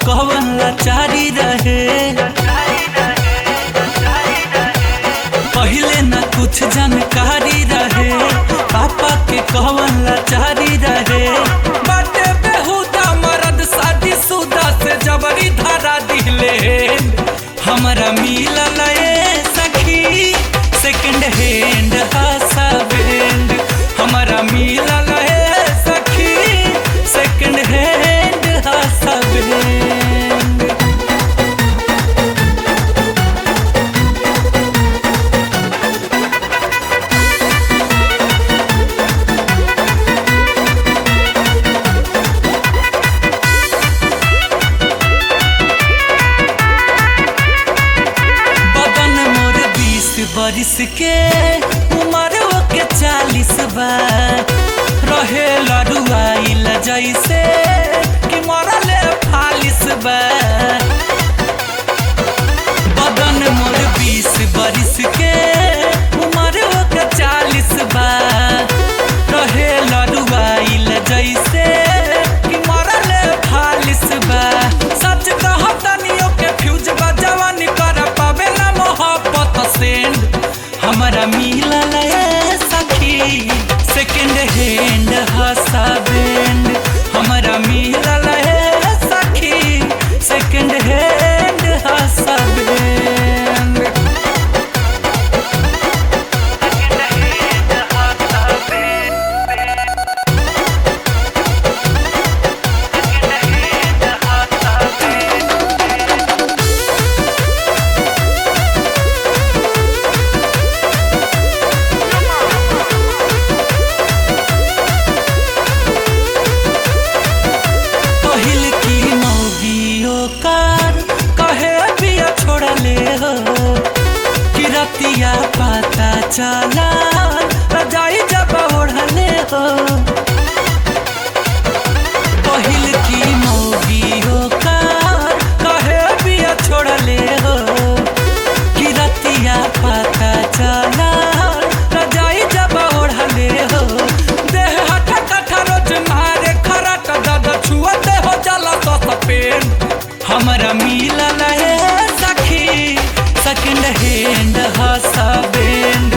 कवन लाचारी रहे पहिले न कुछ जानकारी रहे पापा के कवन लाचारी रहे बाटे बेहुदा मरद शादी सुदा से जबरी धारा दिले हमरा मिलल ए सखी सेकंड हैंड हासा बैंड हमरा मिलल ए सखी सेकंड हैंड हासा बैंड बदन मोर बीस बरिस के उम्र के चालीस बा रहे लड़ुआइल जैसे कि मरले फालिस बा बदन मोर बीस बरिस के उम्र के चालीस बा रहे लड़ुआइल जैसे कि मरले फालिस बा सच कहतनियो के फ्यूज बा जवानी कर पावे ना मोहब्बत सेंड हमरा मिलल ए सखी सेकंड हैंड हसा बैंड हमरा मिलल ए सखी सेकंड हैंड हसा बैंड पहिल की मौगियो कार कहे पिया छोड़ले हो कि रतिया पता चला रजाई जब ओढ़ले हो पहिल की मौगियो कार कहे पिया छोड़ले हो कि रतिया पता चला रजाई जब ओढ़ले हो देह हटा कठा रोज मारे खराट दद छुअते हो जाला तो सपेन हमरा मिलल है सखी सेकंड हैंड हसा बैंड